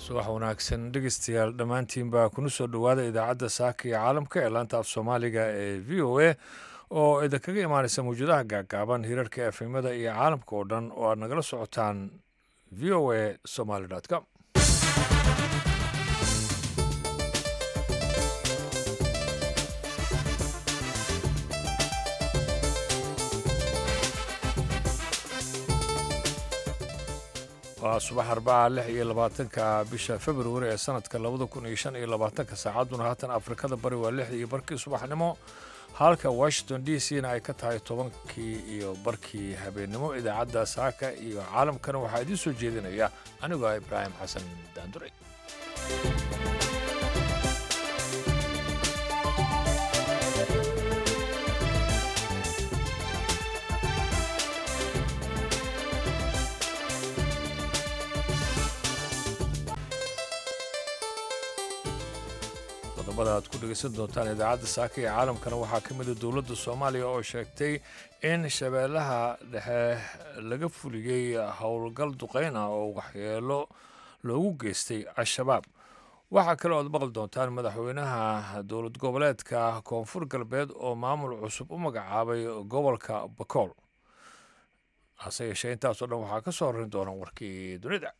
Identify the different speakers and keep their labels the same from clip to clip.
Speaker 1: subax wanaagsan dhegeystayaal dhammaantiin baa kuna soo dhowaada idaacadda saaka iyo caalamka ee laanta af soomaaliga ee v o a oo idinkaga imaanaysa mawjadaha gaagaaban hirarka efemada iyo caalamka oo dhan oo aad nagala socotaan v o a somaly com waa subax arbaca lix iyo labaatanka bisha februari ee sanadka labada kun iyo shan iyo labaatanka saacadduna haatan afrikada bari waa lixda iyo barkii subaxnimo halka washington d c na ay ka tahay tobankii iyo barkii habeennimo idaacadda saaka iyo caalamkana waxaa idiin soo jeedinaya anigoo ibraahim xasan daandure qodobada aad ku dhegeysan doontaan idaacadda saaka iyo caalamkana waxaa ka mida dowladda soomaaliya oo sheegtay in shabeellaha dhexe laga fuliyey howlgal duqeyn ah oo waxyeelo loogu geystay al-shabaab waxaa kale oad maqli doontaan madaxweynaha dowlad goboleedka koonfur galbeed oo maamul cusub u magacaabay gobolka bakool hase yeeshee intaasoo dhan waxaa ka soo horin doona warkii dunida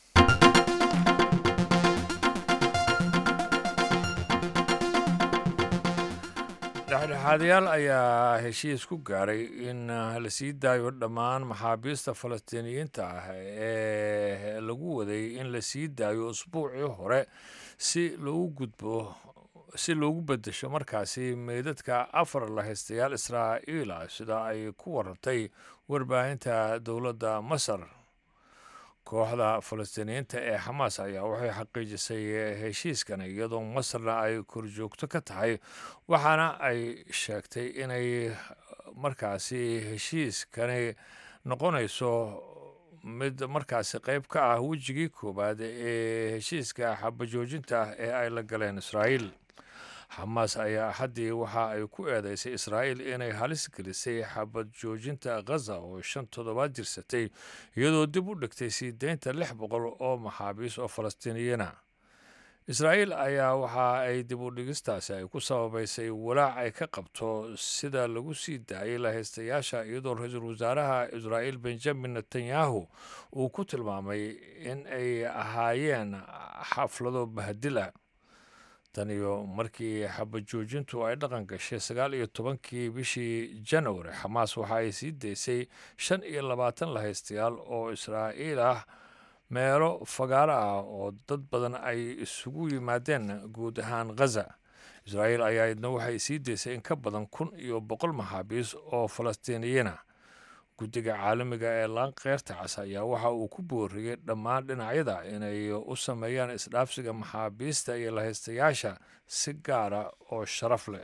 Speaker 1: dhexdhexaadayaal ayaa heshiis ku gaaray in la sii daayo dhammaan maxaabiista falastiiniyiinta ah ee lagu waday in la sii daayo usbuucii hore si loogu gudbo si loogu bedesho markaasi meydadka afar lahaystayaal israa'iil ah sida ay ku warantay warbaahinta dowladda masar kooxda falastiiniyiinta ee xamaas ayaa waxay xaqiijisay heshiiskan iyadoo masarna ay korjoogto ka tahay waxaana ay sheegtay inay markaasi heshiiskani noqonayso mid markaasi qayb ka ah wejigii koowaad ee heshiiska xabajoojinta ah ee ay la galeen israa'iil xamaas ayaa axaddii waxa ay ku eedeysay israa'iil inay halis gelisay xabad joojinta khaza oo shan toddobaad jirsatay iyadoo dib u dhigtay sii deynta lix boqol oo maxaabiis oo falastiiniyiina israa'iil ayaa waxa ay dib u dhigistaasi ay ku sababaysay walaac ay ka qabto sida lagu sii daayay lahaystayaasha iyadoo ra-iisul wasaaraha israa'iil benjamin netanyahu uu ku tilmaamay in ay ahaayeen xaflado bahdil ah tan iyo markii xabad joojintu ay dhaqan gashay sagaal iyo tobankii bishii janwari xamaas waxa ay sii daysay shan iyo labaatan lahaystayaal oo israa'iil ah meelo fagaaro ah oo dad badan ay isugu yimaadeen guud ahaan khaza israa'iil ayaa idna waxay sii daysay in ka badan kun iyo boqol maxaabiis oo falastiiniyiina guddiga caalamiga ee laankeyrta cas ayaa waxa uu ku booriyey dhammaan dhinacyada inay u sameeyaan isdhaafsiga maxaabiista iyo lahaystayaasha si gaara oo sharaf leh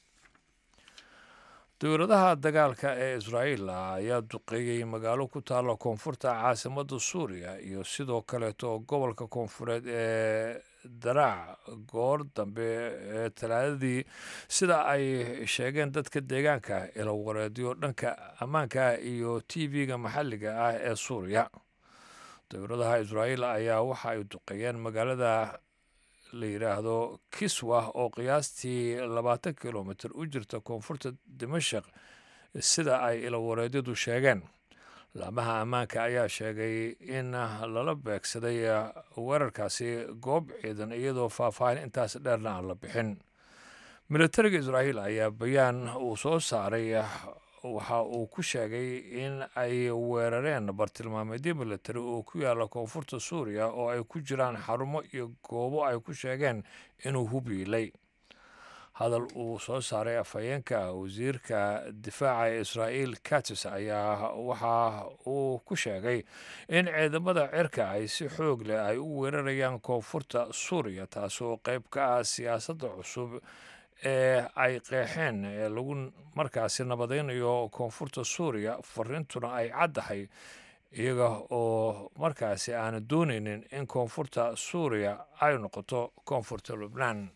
Speaker 1: dowladaha dagaalka ee israa'iil ayaa duqeeyey magaalo ku taalla koonfurta caasimadda suuriya iyo sidoo kaleeto gobolka koonfureed ee daraac goor dambe ee talaadadii sida ay sheegeen dadka deegaanka ilawareedyo dhanka ammaanka iyo t v-ga maxalliga ah ee suuriya dowladaha israa'iil ayaa waxa ay duqeeyeen magaalada la yidhaahdo kiswa oo qiyaastii labaatan kilomitr u jirta koonfurta dimashaq sida ay ilawareedyadu sheegeen laamaha ammaanka ayaa sheegay in lala beegsaday weerarkaasi goob ciidan iyadoo faahfaahin intaas dheerna aan la bixin militariga israa'iil ayaa bayaan uu soo saaray waxa uu ku sheegay in ay weerareen bartilmaameedyo militari oo ku yaala koonfurta suuriya oo ay ku jiraan xarumo iyo goobo ay ku sheegeen inuu hubiilay hadal uu soo saaray afhayeenka wasiirka difaaca ee israa'iil katis ayaa waxa uu ku sheegay in ciidamada cirka ay si xoog leh ay u weerarayaan koonfurta suuriya taasoo qayb ka ah siyaasadda cusub ee ay qeexeen ee lagu markaasi nabadaynayo koonfurta suuriya fariintuna ay caddahay iyaga oo markaasi aana doonaynin in koonfurta suuriya ay noqoto koonfurta lubnaan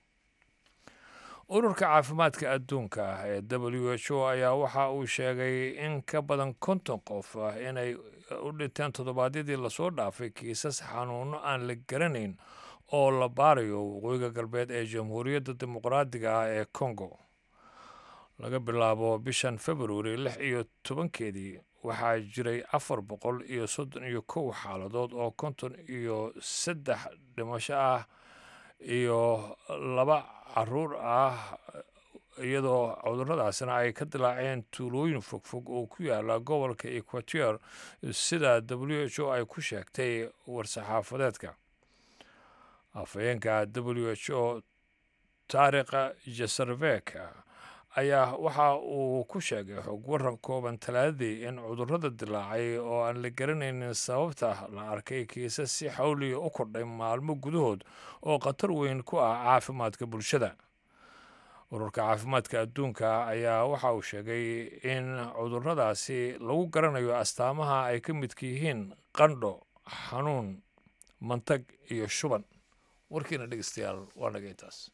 Speaker 1: ururka caafimaadka adduunka ah ee w h o ayaa waxa uu sheegay in ka badan konton qof ah inay u dhinteen toddobaadyadii lasoo dhaafay kiisas xanuuno aan la garanayn oo la baarayo waqooyiga galbeed ee jamhuuriyadda dimuqraadiga ah ee congo laga bilaabo bishan februari lix iyo tobankeedii waxaa jiray afar boqol iyo soddon iyo kow xaaladood oo konton iyo saddex dhimasho ah iyo laba caruur ah iyadoo cuduradaasina ay ka dilaaceen tuulooyin fogfog oo ku yaala gobolka equateur sida w h o ay ku sheegtay war-saxaafadeedka afhayeenka w h o taarikha jasarveka ayaa waxa uu ku sheegay xog waran kooban talaadadii in cudurrada dilaacay oo aan la garanaynin sababta la arkay kiisas si xawliya u kordhay maalmo gudahood oo khatar weyn ku ah caafimaadka bulshada ururka caafimaadka adduunka ayaa waxa uu sheegay in cudurradaasi lagu garanayo astaamaha ay ka midka yihiin qandho xanuun mantag iyo shuban warkiina dhegeystayaal waa naga intaas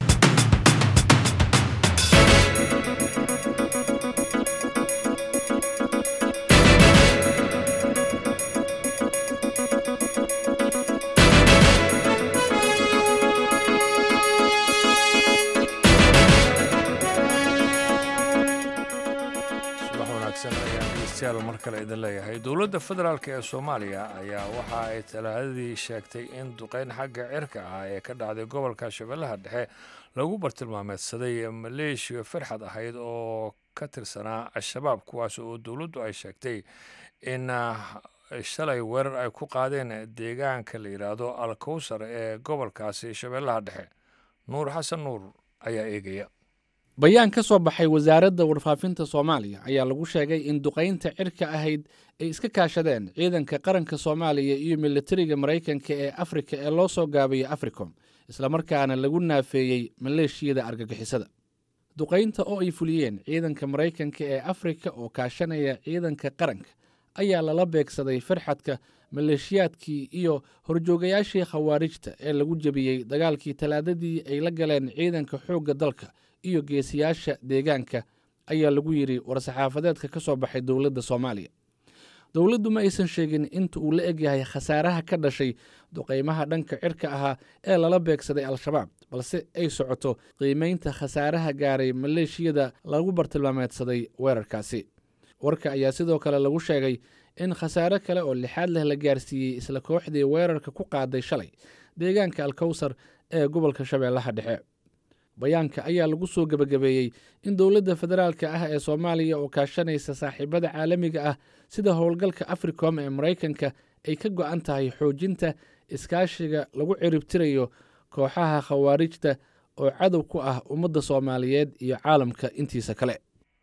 Speaker 1: subax wanaagsan ayaan dhegeystayaal mar kale idin leeyahay dowladda federaalk ee soomaaliya ayaa waxa ay talaadadii sheegtay in duqeyn xagga cirka ah ee ka dhacday gobolka shabeellaha dhexe lagu bartilmaameedsaday maleeshiya farxad ahayd oo ka tirsanaa al-shabaab kuwaas oo dowladdu ay sheegtay in shalay weerar ay ku qaadeen deegaanka la yidhaahdo al kowsar ee gobolkaasi shabeellaha dhexe nuur xasan nuur ayaa eegaya
Speaker 2: bayaan ka soo baxay wasaaradda warfaafinta soomaaliya ayaa lagu sheegay in duqaynta cirka ahayd ay iska kaashadeen ciidanka qaranka soomaaliya iyo militariga maraykanka ee afrika ee loo soo gaabiyo africom islamarkaana lagu naafeeyey maleeshiyada argagixisada duqaynta oo ay fuliyeen ciidanka maraykanka ee afrika oo kaashanaya ciidanka qaranka ayaa lala beegsaday farxadka maleeshiyaadkii iyo horjoogayaashii khawaarijta ee lagu jebiyey dagaalkii talaadadii ay la galeen ciidanka xoogga dalka iyo geesiyaasha deegaanka ayaa lagu yidhi war-saxaafadeedka ka soo baxay dowladda soomaaliya dowladdu ma aysan sheegin inta uu la egyahay khasaaraha ka dhashay duqaymaha dhanka cirka ahaa ee lala beegsaday al-shabaab balse ay socoto qiimeynta khasaaraha gaaray maleeshiyada lagu bartilmaameedsaday weerarkaasi warka ayaa sidoo kale lagu sheegay in khasaare kale oo lixaad leh la gaarsiiyey isla kooxdii weerarka ku qaaday shalay deegaanka alkowsar ee gobolka shabeellaha dhexe bayaanka ayaa lagu soo gebagabeeyey in dowladda federaalka ah ee soomaaliya oo kaashanaysa saaxiibada caalamiga ah sida howlgalka africom ee maraykanka ay ka go-an tahay xoojinta iskaashiga lagu ciribtirayo kooxaha khawaarijta oo cadow ku ah ummadda soomaaliyeed iyo caalamka intiisa kale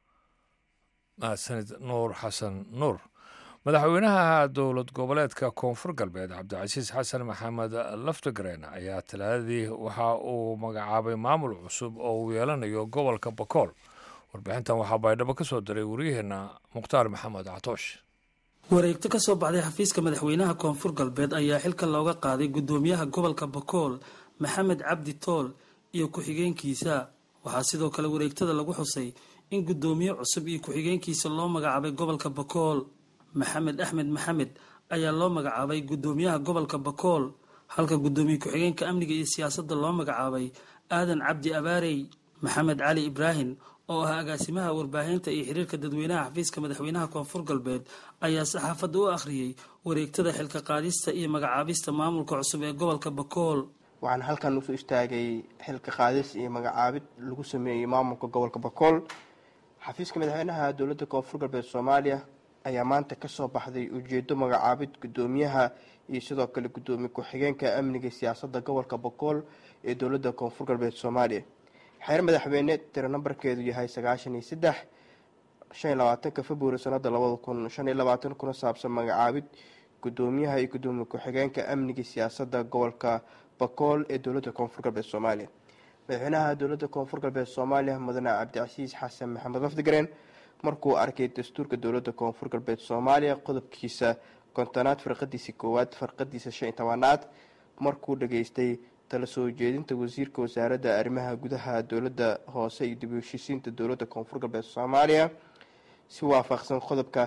Speaker 1: mahadsanid nuur xasan nuur madaxweynaha dowlad goboleedka koonfur galbeed cabdicasiis xasan maxamed laftigreen ayaa talaadadii waxa uu magacaabay maamul cusub oo uu yeelanayo gobolka bakool warbixintan waxaa baydhabo ka soo diray waryaheena mukhtaar maxamed catoosh
Speaker 3: wareegto ka soo baxday xafiiska madaxweynaha koonfur galbeed ayaa xilka looga qaaday guddoomiyaha gobolka bakool maxamed cabdi tool iyo ku-xigeenkiisa waxaa sidoo kale wareegtada lagu xusay in guddoomiye cusub iyo ku-xigeenkiisa loo magacaabay gobolka bakool maxamed axmed maxamed ayaa loo magacaabay guddoomiyaha gobolka bakool halka guddoomiye ku-xigeenka amniga iyo siyaasadda loo magacaabay aadan cabdi abaarey maxamed cali ibraahim oo ah agaasimaha warbaahinta iyo xiriirka dadweynaha xafiiska madaxweynaha koonfur galbeed ayaa saxaafadda u akhriyey wareegtada xilka qaadista iyo magacaabista maamulka cusub ee gobolka bakool
Speaker 4: waxaan halkan usoo istaagay xilka qaadis iyo magacaabid lagu sameeyey maamulka gobolka bakool xafiiska madaxweynaha dowladda koonfur galbeed soomaaliya ayaa maanta kasoo baxday ujeedo magacaabid guddoomiyaha iyo sidoo kale guddoomiye ku-xigeenka amniga siyaasadda gobolka bakool ee dowladda koonfur galbeed soomaaliya xeer madaxweyne tiro nambarkeedu yahay sagaashan iyo saddex shan iyo labaatanka februari sanada labada kun shan iyo labaatan kuna saabsan magacaabid guddoomiyaha iyo guddoomiye ku-xigeenka amniga siyaasadda gobolka bakool ee dowladda koonfur galbeed soomaaliya madaxweynaha dowladda koonfur galbeed soomaaliya mudane cabdicasiis xasan maxamed lafdigareen markuu arkay dastuurka dowladda koonfur galbeed soomaaliya qodobkiisa kontonaad farqadiisa koowaad farqadiisa shan iyo tobanaad markuu dhageystay tala soo jeedinta wasiirka wasaaradda arrimaha gudaha dowladda hoose iyo dib u heshiisiinta dowladda koonfur galbeed soomaaliya si waafaqsan qodobka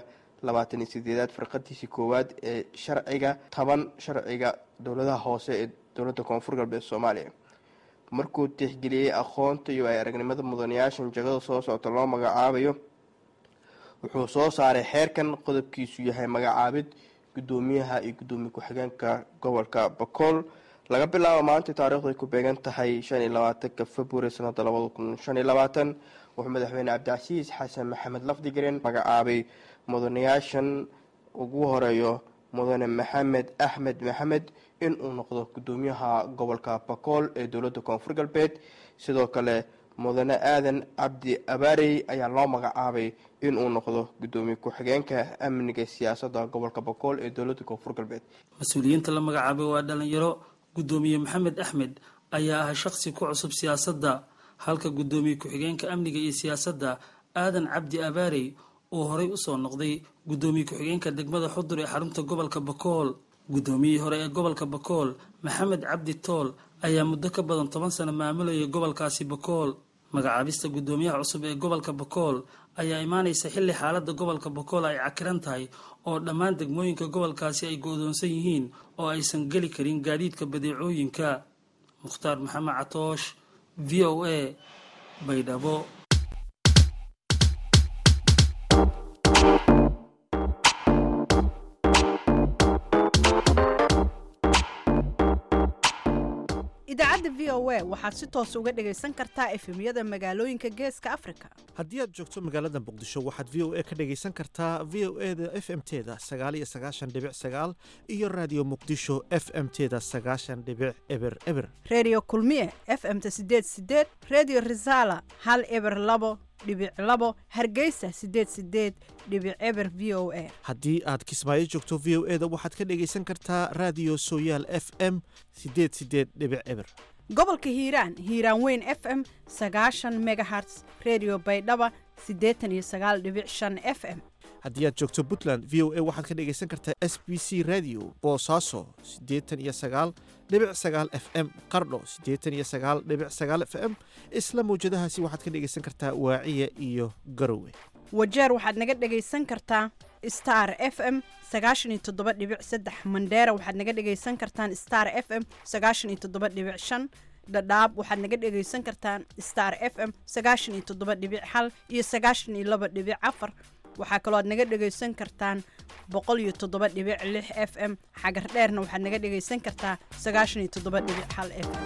Speaker 4: labaatan iyo sideedaad farqadiisii koowaad ee sharciga toban sharciga dowladaha hoose ee dowladda koonfur galbeed soomaaliya markuu tixgeliyey aqoonta iyo ay aragnimada mudanayaashan jagada soo socota loo magacaabayo wuxuu soo saaray xeerkan qodobkiisu yahay magacaabid gudoomiyaha iyo gudoomiye ku-xigeenka gobolka bakool laga bilaabo maanta taariikhdu ay ku beegan tahay shan iyo labaatanka february sanada labada kun shan iyo labaatan wuxuu madaxweyne cabdicasiis xasan maxamed lafdigaren magacaabay mudanayaashan ugu horeeyo mudane maxamed axmed maxamed in uu noqdo gudoomiyaha gobolka bakool ee dowladda koonfur galbeed sidoo kale mudane aadan cabdi abaarey ayaa loo magacaabay in uu noqdo gudoomiye ku-xigeenka amniga siyaasadda gobolka bakool ee dowladda koonfur galbeed
Speaker 3: mas-uuliyiinta la magacaabay waa dhalinyaro gudoomiye maxamed axmed ayaa ah shaqsi ku cusub siyaasadda halka gudoomiye ku-xigeenka amniga iyo siyaasadda aadan cabdi abaarey uu horey usoo noqday gudoomiye ku-xigeenka degmada xudur ee xarunta gobolka bakool gudoomiyihii hore ee gobolka bakool maxamed cabdi tool ayaa muddo ka badan toban sano maamulayay gobolkaasi bakool magacaabista gudoomiyaha cusub ee gobolka bakool ayaa imaanaysa xilli xaalada gobolka bakool ay cakiran tahay oo dhammaan degmooyinka gobolkaasi ay go-doonsan yihiin oo aysan geli karin gaadiidka badeecooyinka mukhtaar maxamed catoosh v o a baydhabo
Speaker 5: idaacadda v o a waxaad si toos uga dhagaysan kartaa efemyada magaalooyinka geeska afrika
Speaker 6: haddii aad joogto magaalada muqdisho waxaad v o a ka dhagaysan kartaa v o e da f m teda sagaal iyo sagaashan dhibic sagaal iyo raadiyo muqdisho f m teda sagaashan dhibic eber eber
Speaker 5: redio kulmiye f m ta sideed sideed redio resala hal eber labo dhibic labo hargeysa sideed sideed dhibic eber v o a
Speaker 6: haddii aad kismaayo joogto v o e da waxaad ka dhagaysan kartaa raadiyo sooyaal f m sideed sideed dhibic eber
Speaker 5: gobolka hiiraan hiiraan weyn f m sagaashan megaherts redio baydhaba siddeetan iyo sagaal dhibic shan f m
Speaker 6: haddii aad joogto puntland v o a waxaad ka dhagaysan kartaa s b c radio boosaaso siddeetan iyo sagaal dhibic sagaal f m qardho siddeetan iyo sagaal dhibic sagaal f m isla mawjadahaasi waxaad ka dhagaysan kartaa waaciya iyo garowe
Speaker 5: wajeer waxaad naga dhagaysan kartaa star f m sagaashan iyo toddoba dhibic saddex mandheera waxaad naga dhagaysan kartaan star f m sagaashan iyo toddoba dhibic shan dhadhaab waxaad naga dhagaysan kartaan star f m sagaashan iyo toddoba dhibic hal iyo sagaashan iyo laba dhibic afar waxaa kaloo aad naga dhagaysan kartaan boqol iyo toddoba dhibic lix f m xagar dheerna waxaad naga dhagaysan kartaa sagaashan iyo toddoba dhibic hal f m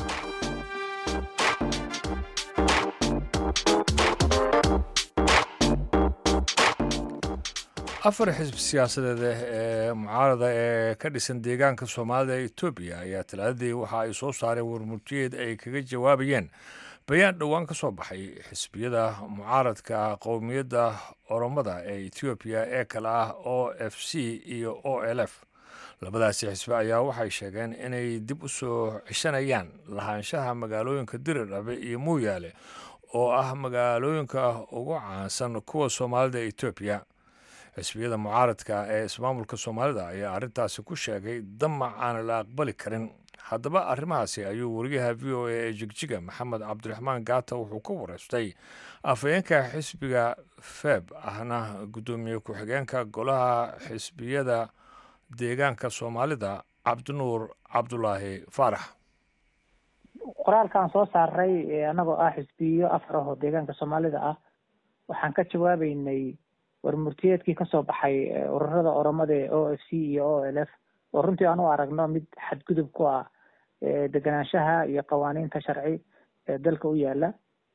Speaker 1: afar xisb siyaasadeed ee mucaarada ee ka dhisan deegaanka soomaalida ee etoobiya ayaa talaadadii waxa ay soo saareen warmurtiyeed ay kaga jawaabayeen bayaan dhowaan ka soo baxay xisbiyada mucaaradka qowmiyadda oromada ee etoobiya ee kale ah o f c iyo o l f labadaasi xisbe ayaa waxay sheegeen inay dib u soo ceshanayaan lahaanshaha magaalooyinka diridhabe iyo muuyaale oo ah magaalooyinka ugu caansan kuwa soomaalida ee etoobiya xisbiyada mucaaradka ee ismaamulka soomaalida ayaa arrintaasi ku sheegay damac aan la aqbali karin haddaba arrimahaasi ayuu wariyaha v o a ee jigjiga maxamed cabdiraxmaan gaata wuxuu ka wareystay afhayeenka xisbiga feb ahna guddoomiye ku-xigeenka golaha xisbiyada deegaanka soomaalida cabdinuur cabdulaahi faarax
Speaker 7: qoraalkaan soo saaray annagoo ah xisbiyo afar ahoo deegaanka soomaalida ah waxaan ka jawaabeynay warmurtiyeedkii kasoo baxay ururada oromada ee o f c iyo o l f oo runtii aan u aragno mid xadgudub ku ah deganaanshaha iyo qawaaniinta sharci ee dalka u yaala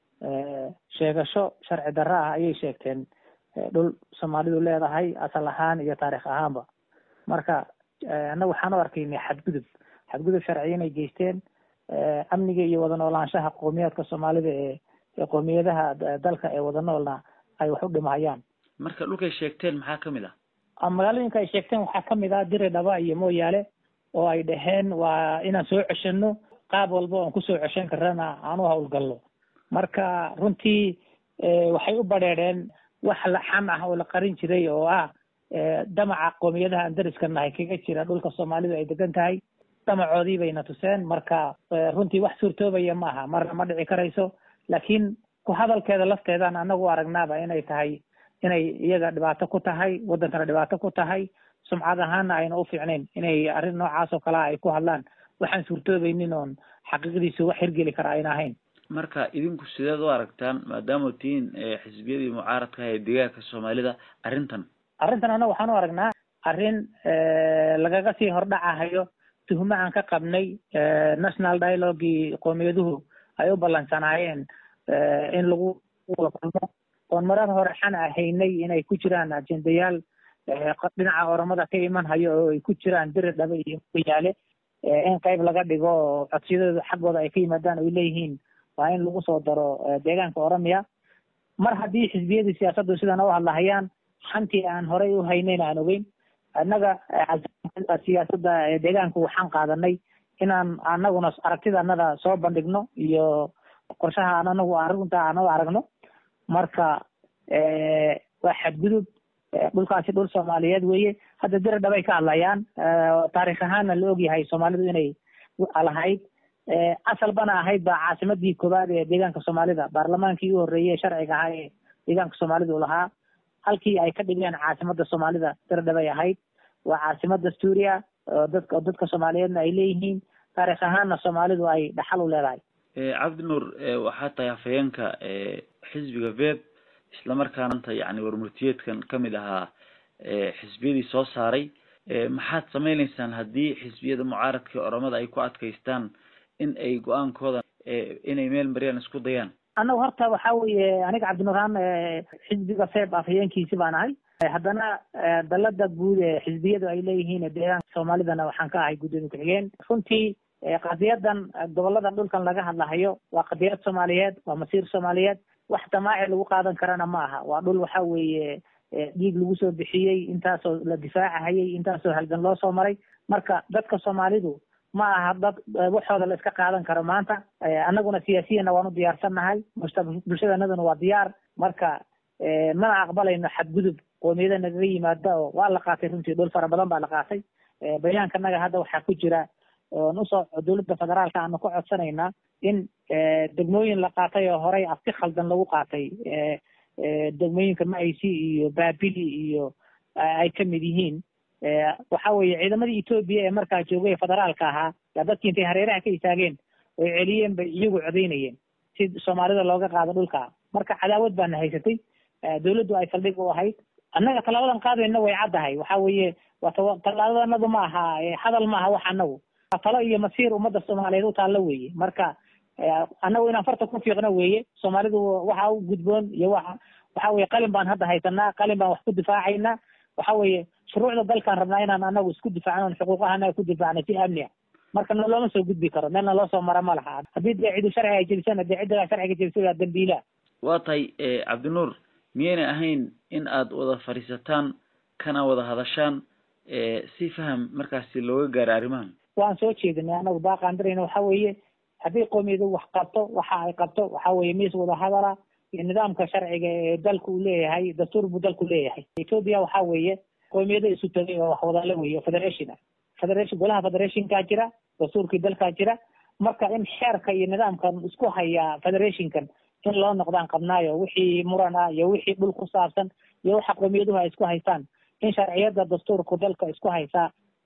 Speaker 7: sheegasho sharci darro ah ayay sheegteen dhul soomaalidu leedahay asal ahaan iyo taarikh ahaanba marka annaga waxaan u arkaynay xadgudub xadgudub sharci inay geysteen amniga iyo wada noolaanshaha qowmiyaadka soomaalida ee ee qowmiyadaha dalka ee wada noolna ay wax u dhimahayaan
Speaker 8: marka dhulkay sheegteen maxaa kamid ah
Speaker 7: magaalooyinka ay sheegteen waxaa kamid ah diri dhaba iyo mooyaale oo ay dhaheen waa inaan soo ceshano qaab walba oon kusoo ceshan karana aan u hawlgalno marka runtii waxay u badheedheen wax la xam ah oo la qarin jiray oo ah damaca qoomiyadaha aan dariska nahay kaga jira dhulka soomaalidu ay degan tahay damacoodii bayna tuseen marka runtii wax suurtoobaya ma aha marna ma dhici karayso laakiin ku hadalkeeda lafteedaan anagu aragnaaba inay tahay inay iyaga dhibaato ku tahay waddankana dhibaato ku tahay sumcad ahaana ayna u fiicnayn inay arrin noocaas oo kalea ay ku hadlaan waxaan suurtoobaynin oon xaqiiqdiisa wax hirgeli kara ayna ahayn
Speaker 8: marka idinku sideed u aragtaan maadaama tihiin xisbiyadii mucaaradka ee deegaanka soomaalida arrintan
Speaker 7: arrintan annaga waxaan u aragnaa arrin lagaga sii hordhacahayo tuhmo aan ka qabnay national dialogii qowmiyaduhu ay u ballansanaayeen in lagu wada kulmo oon marar hore xan ahaynay inay ku jiraan ajendayaal dhinaca oromada ka iman hayo oo ay ku jiraan biri dhabe iyo yaale in qayb laga dhigo oo codsiyadooda xaggooda ay ka yimaadaan ay leeyihiin waa in lagu soo daro deegaanka oromiya mar haddii xisbiyadii siyaasaddu sidan u hadlahayaan xantii aan horey u haynayn aan ogeyn annaga siyaasadda deegaanku waxaan qaadanay inaan anaguna aragtida annada soo bandhigno iyo qorshaha aan anagu arrinta aan u aragno marka waa xadgudub dhulkaasi dhul soomaaliyeed weeye hadda dira dhabay ka hadlayaan taarikh ahaanna la ogyahay soomaalidu inay lahayd asalbana ahayd baa caasimadii koowaad ee deegaanka soomaalida baarlamaankii u horreeyey sharciga ahaa ee deegaanka soomaalidu lahaa halkii ay ka dhigeen caasimada soomaalida dira dhabay ahayd waa caasimad dastuuriya oo dadka oo dadka soomaaliyeedna ay leeyihiin taarikh ahaanna soomaalidu ay dhaxal u leedahay
Speaker 8: cabdi nuur waxaa tahay hafayeenka xisbiga veb islamarkaananta yani warmurtiyeedkan kamid ahaa xisbiyadii soo saaray maxaad sameyneysaan haddii xisbiyada mucaaradka oromada ay ku adkaystaan in ay go-aankooda inay meel mariyaan isku dayaan
Speaker 7: annagu horta waxa weeye aniga cabdinuurhaan xisbiga feeb afhayeenkiisi baan ahay haddana dalada guud ee xisbiyadu ay leeyihiin deegaanka soomaalidana waxaan ka ahay guddoomiye ku-xigeen runtii qadiyadan goboladan dhulkan laga hadlahayo waa qadiyad soomaaliyeed waa masiir soomaaliyeed wax damaaci lagu qaadan karana ma aha waa dhul waxa weeye dhiig lagu soo bixiyey intaasoo la difaacahayay intaasoo halgan loo soo maray marka dadka soomaalidu ma aha dad waxooda la iska qaadan karo maanta annaguna siyaasiyana waan u diyaarsannahay bulshadanaduna waa diyaar marka mana aqbalayno xadgudub qoomiyada nagaga yimaada oo waa la qaatay runtii dhul fara badan baa la qaatay bayaankanaga hadda waxaa ku jira oon usoo dowladda federaalka aanu ka codsanaynaa in degmooyin la qaatay oo horey afti khaldan lagu qaatay degmooyinka maaysi iyo baabili iyo ay kamid yihiin waxa weeye ciidamadii etoobiya ee markaa joogay federaalka ahaa yaa dadkii intay hareeraha ka istaageen oy celiyeen bay iyagu codaynayeen si soomaalida looga qaado dhulka marka cadaawad baana haysatay dowladdu ay saldhig u ahayd annaga tallaabadan qaadayna way caddahay waxa weeye waa tallaabadanadu ma aha hadal ma aha wax annagu talo iyo masiir ummadda soomaaliyeed u taallo weeye marka annagu inaan farta ku fiiqno weeye soomaalidu waxa u gudboon iyo waxa waxa weye qalin baan hadda haysanaa qalin baan wax ku difaacaynaa waxa weeye shuruucda dalkaan rabnaa inaan annagu isku difaacno xuquuqahana ku difaacno si amni ah marka na looma soo gudbi karo meelna loo soo mara ma laha haddii dee cidu sharciga ay jebisana dee cidda sharciga jebisay waa dambiila
Speaker 8: waa tahay cabdinuur miyaynay ahayn in aad wada fadhiisataan kana wada hadashaan si faham markaasi looga gaaro arrimahan
Speaker 7: waan soo jeedinay anagu baaqaandirayna waxa weeye haddii qoomiyadu wax qabto waxa ay qabto waxa weeye miis wada hadala iyo nidaamka sharciga ee dalku uu leeyahay dastuur buu dalku leeyahay ethiopia waxa weeye qoomiyado isu tegay oo wax wadala weeye federation ah federation golaha federationkaa jira dastuurkii dalkaa jira marka in xeerka iyo nidaamkan isku haya federationkan in loo noqdaan qabnaayo wixii muran ah iyo wixii dhul ku saabsan iyo waxa qowmiyaduhu ay isku haystaan in sharciyada dastuurku dalka isku haysaa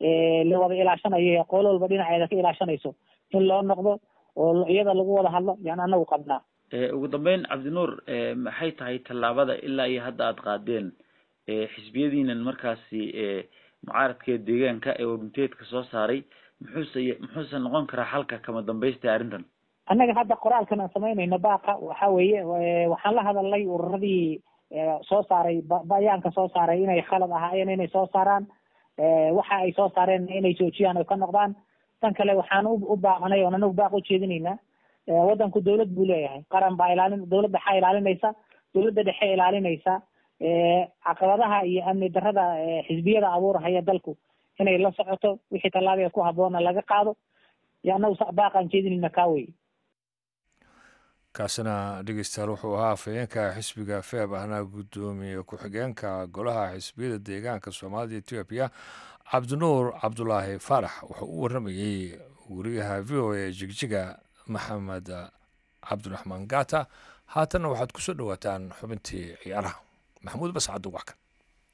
Speaker 7: la wada ilaashanayo qoolo walba dhinaceeda ka ilaashanayso in loo noqdo oo iyada lagu wada hadlo yaan anagu qabnaa
Speaker 8: ugu dambeyn cabdinuur maxay tahay tallaabada ilaa iyo hadda aada qaadeen xisbiyadiinan markaasi mucaaradka deegaanka ee warmunteedka soo saaray muxuuse muxuuse noqon karaa xalka kama dambaysta arrintan
Speaker 7: annaga hadda qoraalkan aan samaynayno baaqa waxa weeye waxaan la hadalnay ururadii soo saaray bayaanka soo saaray inay khalad ahaayeen inay soo saaraan waxa ay soo saareen inay joojiyaan oy ka noqdaan tan kale waxaan u baaqanay oon anagu baaq u jeedinaynaa waddanku dawlad buu leeyahay qaran baa ilaalin dawlad dhexaa ilaalinaysa dawladda dhexe ilaalinaysa caqabadaha iyo amni darrada xisbiyada abuurahaya dalku inay la socoto wixii tallaabia ku habboona laga qaado iyo anagu baaqaan jeedinayna kaa wey
Speaker 1: kaasina dhegeystayaal wuxuu ahaa afhayeenka xisbiga feeb ahna guddoomiye ku-xigeenka golaha xisbiyada deegaanka soomaalida etoobiya cabdinuur cabdulaahi faarax wuxuu u waramayey wariyaha v o a jigjiga maxamed cabdiraxmaan gata haatanna waxaad kusoo dhowaataan xubintii ciyaaraha maxamuud bascaddu wax kan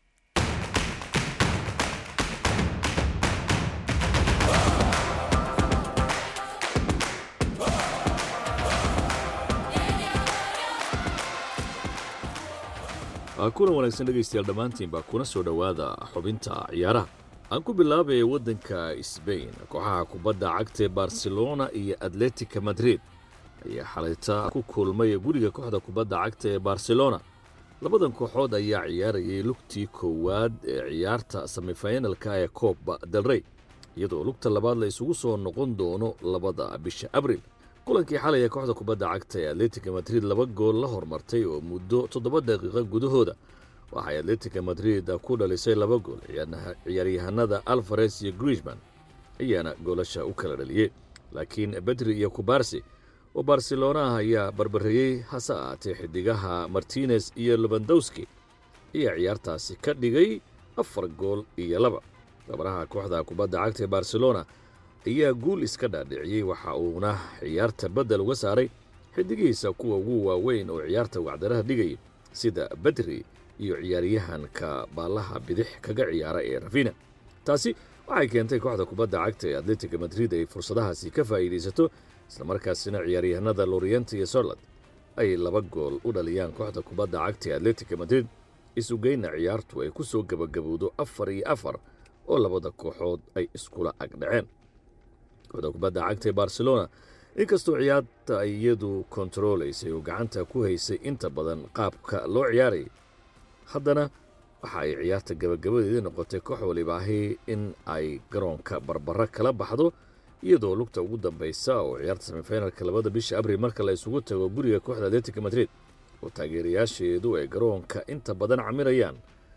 Speaker 9: kulan wanaagsan dhegaystayaal dhammaantiinba kuna soo dhowaada xubinta ciyaaraha aan ku bilaabaya waddanka sbain kooxaha kubadda cagta ee barcelona iyo atletica madrid ayaa xalayta ku kulmay guriga kooxda kubadda cagta ee barcelona labadan kooxood ayaa ciyaarayay lugtii koowaad ee ciyaarta semifinalka ee cooba delrey iyadoo lugta labaad la isugu soo noqon doono labada bisha abril kulankii xalay ee kooxda kubadda cagta ee atletica madrid laba gool la hormartay oo muddo toddoba daqiiqa gudahooda waxay atletica madrid ku dhalisay laba gool ciyaaryahanada alfares iyo grishman ayaana goolasha u kala dhaliyey laakiin bedri iyo kubarsi oo barcelona ah ayaa barbareeyey hase ahaatee xidigaha martinez iyo lobandowski ayaa ciyaartaasi ka dhigay afar gool iyo laba gabaraha kooxda kubadda cagta ee barcelona ayaa guul iska dhaadhiciyey waxa uuna ciyaarta beddel uga saaray xidigihiisa kuwa ugu waaweyn oo ciyaarta wacdaraha dhigaya sida bedri iyo ciyaaryahanka baallaha bidix kaga ciyaara ee rafina taasi waxay keentay kooxda kubadda cagta ee atletica madrid ay fursadahaasi ka faa'iidaysato islamarkaasina ciyaaryahanada lorient iyo sorland ay laba gool u dhaliyaan kooxda kubadda cagta ee atletica madrid isugeyna ciyaartu ay ku soo gebagabowdo afar iyo afar oo labada kooxood ay iskula agdhaceen kooxda kubadda cagta ee barcelona inkastoo ciyaarta ay iyadu kontaroolaysay oo gacanta ku haysay inta badan qaabka loo ciyaarayay haddana waxa ay ciyaarta gabagabadeedii noqotay koox waliba ahi in ay garoonka barbara kala baxdo iyadoo lugta ugu dambaysa oo ciyaarta semifinalka labada bisha abril marka la isugu tago guriga kooxda atletica madrid oo taageerayaasheedu ay garoonka inta badan camirayaan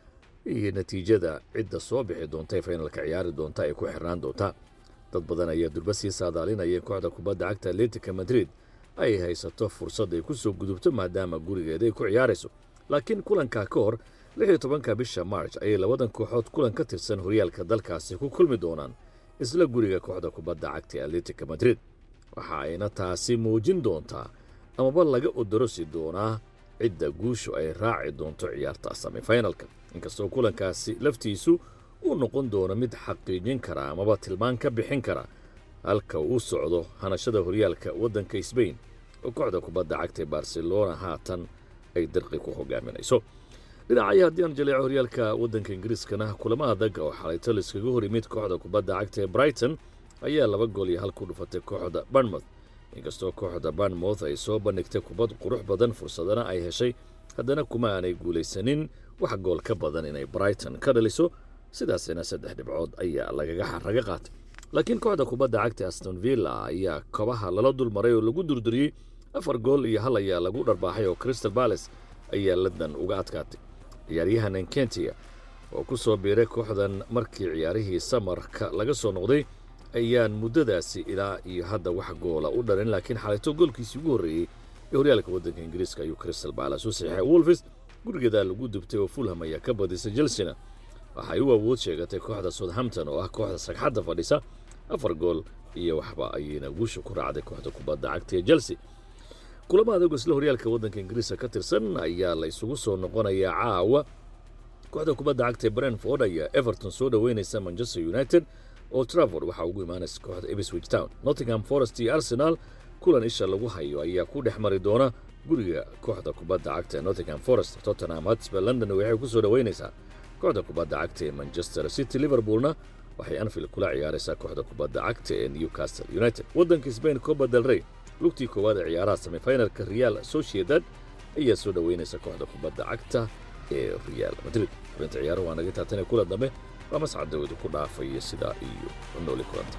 Speaker 9: iyo natiijada cidda soo bixi doonta ee finalka ciyaari doonta ay ku xirnaan doontaa dad badan ayaa durba sii saadaalinaya in kooxda kubadda cagta atletica madrid ay haysato fursad ay ku soo gudubto maadaama gurigeeda ay ku ciyaarayso laakiin kulankaa ka hor lix iyo tobanka bisha march ayay labadan kooxood kulan ka tirsan horyaalka dalkaasi ku kulmi doonaan isla guriga kooxda kubadda cagta ee atletica madrid waxa ayna taasi muujin doontaa amaba laga odorosi doonaa cidda guushu ay raaci doonto ciyaarta semifinalka inkastoo kulankaasi laftiisu uu noqon doono mid xaqiijin kara amaba tilmaan ka bixin kara halka uu socdo hanashada horyaalka waddanka sbain oo kooxda kubadda cagta ee barcelona haatan ay dirqi ku hogaaminayso dhinacaya haddii aan jaleeco horyaalka waddanka ingiriiskana kulamo adag oo xalayto laiskaga hor yimid kooxda kubadda cagta ee brighton ayaa laba gool iyo hal ku dhufatay kooxda barnmouth inkastoo kooxda barnmouth ay soo bandhigtay kubad qurux badan fursadana ay heshay haddana kuma aanay guulaysanin wax gool ka badan inay brighton ka dhaliso sidaasina saddex dhibcood ayaa lagaga xaraga qaatay laakiin kooxda kubadda cagta aston villa ayaa kobaha lala dulmaray oo lagu durduriyey afar gool iyo hal ayaa lagu dharbaaxay oo crystal balace ayaa ladan uga adkaatay ciyaaryahan enkentia oo ku soo biiray kooxdan markii ciyaarihii samarka laga soo noqday ayaan muddadaasi ilaa iyo hadda wax goola u dhalin laakiin xalayto goolkiisii ugu horreeyey ee horyaalka waddanka ingiriiska ayuu crystal balace u saxiixay wolfis gurigeedaa lagu dubtay oo fulham ayaa ka badisay chelsena waxay u awood sheegatay kooxda southampton oo ah kooxda sagxadda fadhisa afar gool iyo waxba ayayna guusha ku raacday kooxda kubadda cagta ee chelsea kulamo adag isla horyaalka waddanka ingiriiska ka tirsan ayaa la isugu soo noqonayaa caawa kooxda kubadda cagta ee brentford ayaa everton soo dhoweynaysa manchester united oo travord waxaa ugu imaanaysa kooxda ebswich town nottingham forest iyo arsenal kulan isha lagu hayo ayaa ku dhex mari doona guriga kooxda kubadda cagta ee nottingham forest tottenham hotspur london waxay ku soo dhoweynaysaa kooxda kubadda cagta ee manchester city liverpoolna waxay anfield kula ciyaaraysaa kooxda kubadda cagta ee newcastle united waddanka spain coba del rey lugtii koowaad ee ciyaaraha semifinalka real sociedad ayaa soo dhoweynaysa kooxda kubadda cagta ee real madrid xubinta ciyaaruhu waa naga taatane kula dambe waa mascad dawadu ku dhaafaya sidaa iyo nooli kulanta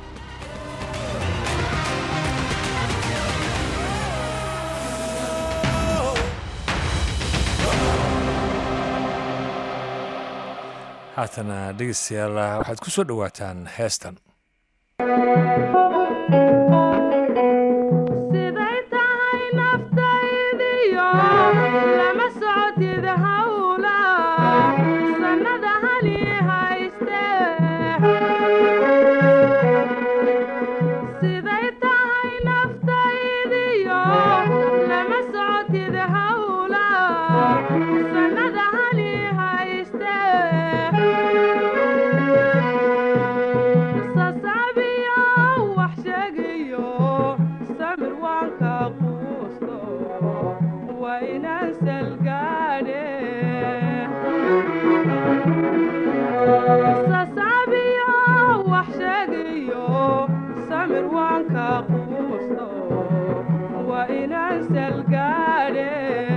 Speaker 1: haatana dhegeystayaal waxaad ku soo dhowaataan heestan
Speaker 10: siday tahay naftaydiyo lama socotid hawla sannada hali hayste siday tahay naftaydiyo lama socotid hawla sannada mirwaanka quusto waa inaan salgaadhe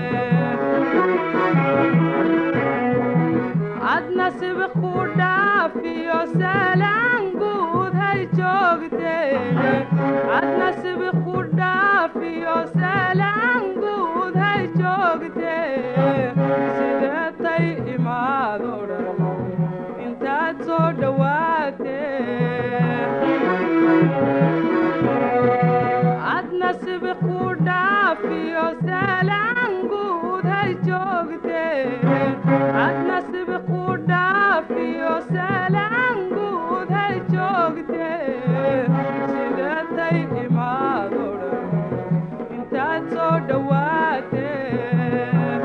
Speaker 10: adna sibiq ku dhaafiyo salaan guud hay joogteene adna sibiq ku dhaafiyo salaan guud hay joogtee sideetay imaado dhan intaad soo dhowaatee adna sibiq ku dhaafiyo salaan guud hay joogtee adna sibiq ku dhaafiyo salaan guud hay joogtee sideetay imaado dhan intaad soo dhowaatee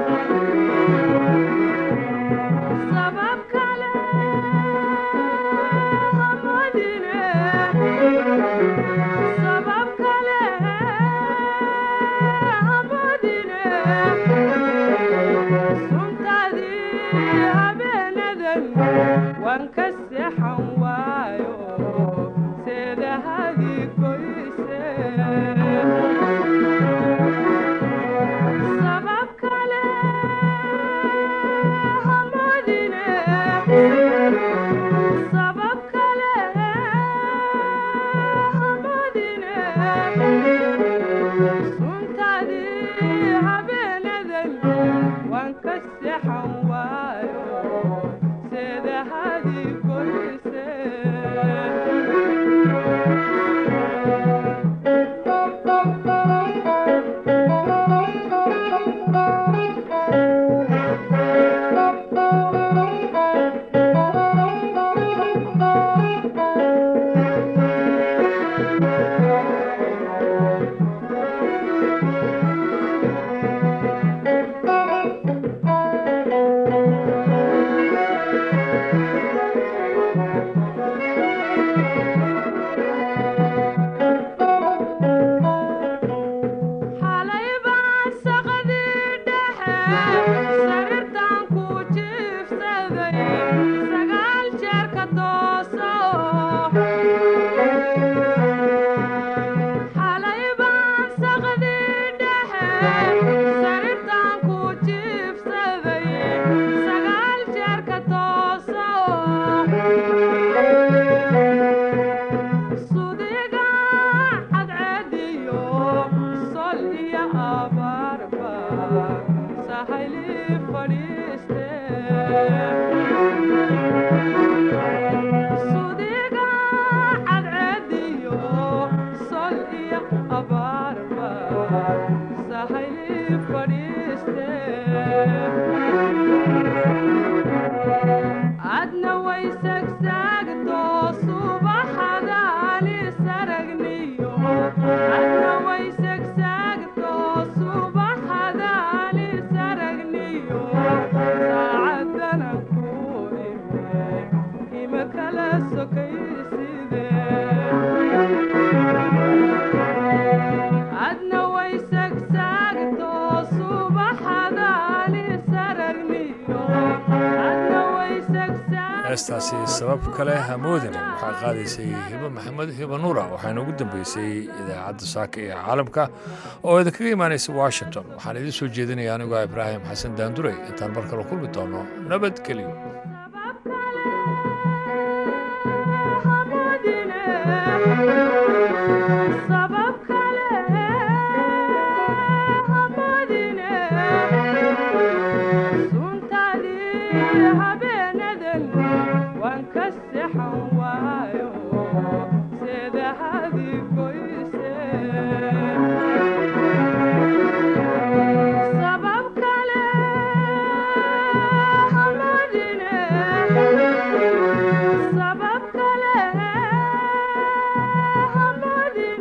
Speaker 10: sabab kale hamadine sabab kale hamadine suntadii habeenadan waan ka seexan waayo seedahadii goyse sabab kale hamadine sabab kale hamadine suntadii habeenadan waan ka seexan waayo seedahadii goyse xalay baan saqadii dhexe sariirtaan ku jiifsaday sagaal jeer ka tooso xalay baan saqadii dhexe sariirtaan ku jiifsaday sagaal jeer ka tooso sudiga cadceediyo sol iyo abaarba sahayli fadhiiste sudiga cadceediyo sol iyo abaarba sahayli fadhiiste adna way sagsaagto subaxadaani saragniyo adna way sagsaagto subaxadaani saragniyo saacadana ku ime ima kala sokayside adna way sagsaagto subaxadaani saragniyo adna way sagsaag
Speaker 1: heestaasi sabab kale hamoodina waxaa qaadaysay hibo maxamed hibo nuura waxaana ugu dambeysay idaacadda saaka ee caalamka oo idinkaga imaanaysa washington waxaan idiin soo jeedinaya anigoo ibraahim xasan daandurey intaan mar kale kulmi doono nabadgelyo